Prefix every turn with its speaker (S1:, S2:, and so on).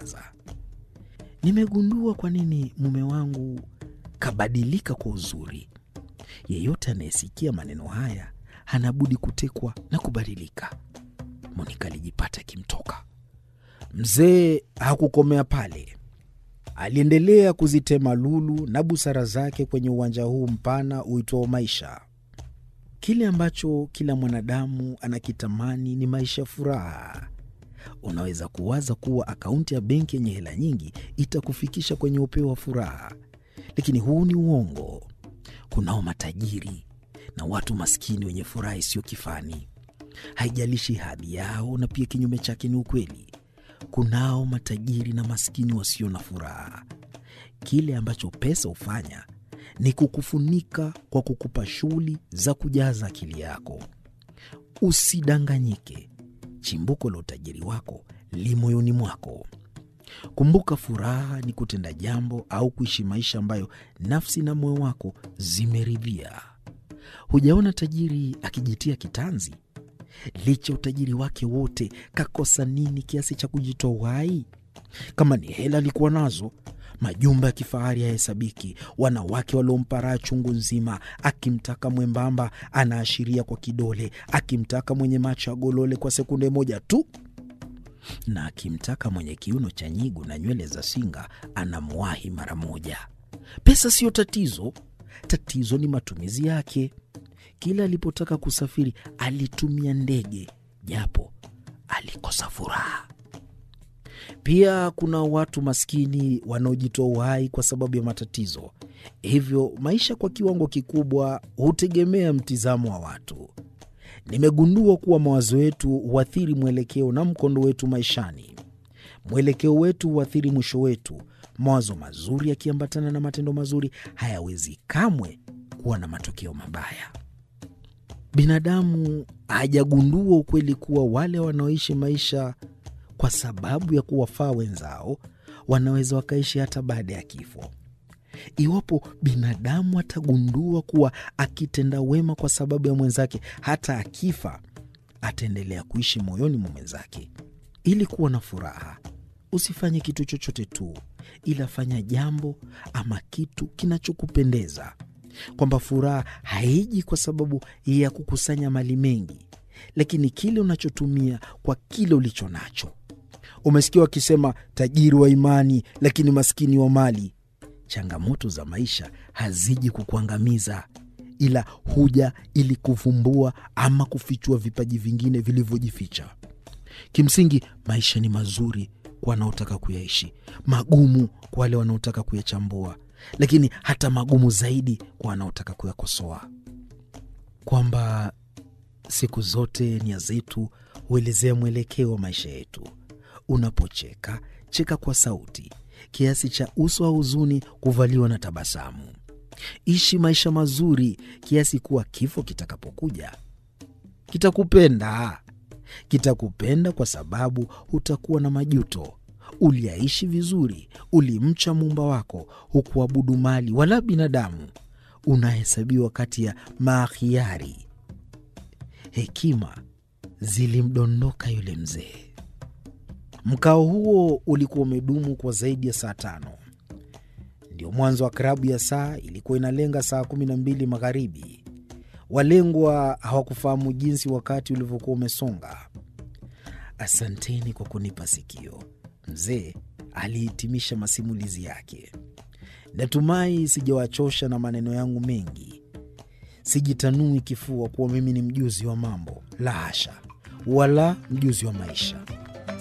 S1: aliwaza. Nimegundua kwa nini mume wangu kabadilika kwa uzuri. Yeyote anayesikia maneno haya hana budi kutekwa na kubadilika. Monika alijipata akimtoka. Mzee hakukomea pale, aliendelea kuzitema lulu na busara zake kwenye uwanja huu mpana uitwao maisha. Kile ambacho kila mwanadamu anakitamani ni maisha ya furaha. Unaweza kuwaza kuwa akaunti ya benki yenye hela nyingi itakufikisha kwenye upeo wa furaha, lakini huu ni uongo. Kunao matajiri na watu maskini wenye furaha isiyo kifani, haijalishi hadhi yao, na pia kinyume chake ni ukweli. Kunao matajiri na maskini wasio na furaha. Kile ambacho pesa hufanya ni kukufunika kwa kukupa shughuli za kujaza akili yako. Usidanganyike, chimbuko la utajiri wako li moyoni mwako. Kumbuka, furaha ni kutenda jambo au kuishi maisha ambayo nafsi na moyo wako zimeridhia. Hujaona tajiri akijitia kitanzi? Licha utajiri wake wote, kakosa nini kiasi cha kujitoa uhai? Kama ni hela alikuwa nazo, majumba ya kifahari hayahesabiki, wanawake waliompa raha chungu nzima. Akimtaka mwembamba anaashiria kwa kidole, akimtaka mwenye macho ya golole kwa sekunde moja tu, na akimtaka mwenye kiuno cha nyigu na nywele za singa anamwahi mara moja. Pesa siyo tatizo, tatizo ni matumizi yake. Kila alipotaka kusafiri alitumia ndege, japo alikosa furaha. Pia kuna watu maskini wanaojitoa uhai kwa sababu ya matatizo. Hivyo maisha kwa kiwango kikubwa hutegemea mtizamo wa watu. Nimegundua kuwa mawazo yetu huathiri mwelekeo na mkondo wetu maishani. Mwelekeo wetu huathiri mwisho wetu. Mawazo mazuri yakiambatana na matendo mazuri hayawezi kamwe kuwa na matokeo mabaya. Binadamu hajagundua ukweli kuwa wale wanaoishi maisha kwa sababu ya kuwafaa wenzao wanaweza wakaishi hata baada ya kifo. Iwapo binadamu atagundua kuwa akitenda wema kwa sababu ya mwenzake, hata akifa ataendelea kuishi moyoni mwa mwenzake. Ili kuwa na furaha, usifanye kitu chochote tu, ila fanya jambo ama kitu kinachokupendeza, kwamba furaha haiji kwa sababu ya kukusanya mali mengi, lakini kile unachotumia kwa kile ulicho nacho. Umesikia wakisema tajiri wa imani, lakini maskini wa mali. Changamoto za maisha haziji kukuangamiza, ila huja ili kuvumbua ama kufichua vipaji vingine vilivyojificha. Kimsingi, maisha ni mazuri kwa wanaotaka kuyaishi, magumu kwa wale wanaotaka kuyachambua, lakini hata magumu zaidi kwa wanaotaka kuyakosoa. Kwamba siku zote nia zetu huelezea mwelekeo wa maisha yetu. Unapocheka, cheka kwa sauti kiasi cha uso wa huzuni kuvaliwa na tabasamu. Ishi maisha mazuri kiasi kuwa kifo kitakapokuja kitakupenda. Kitakupenda kwa sababu hutakuwa na majuto. Uliaishi vizuri, ulimcha muumba wako, hukuabudu mali wala binadamu. Unahesabiwa kati ya maakhiari. Hekima zilimdondoka yule mzee. Mkao huo ulikuwa umedumu kwa zaidi ya saa tano. Ndio mwanzo wa klabu ya saa ilikuwa inalenga saa kumi na mbili magharibi. Walengwa hawakufahamu jinsi wakati ulivyokuwa umesonga. Asanteni kwa kunipa sikio, mzee alihitimisha masimulizi yake. Natumai sijawachosha na maneno yangu mengi. Sijitanui kifua kuwa mimi ni mjuzi wa mambo, la hasha, wala mjuzi wa maisha.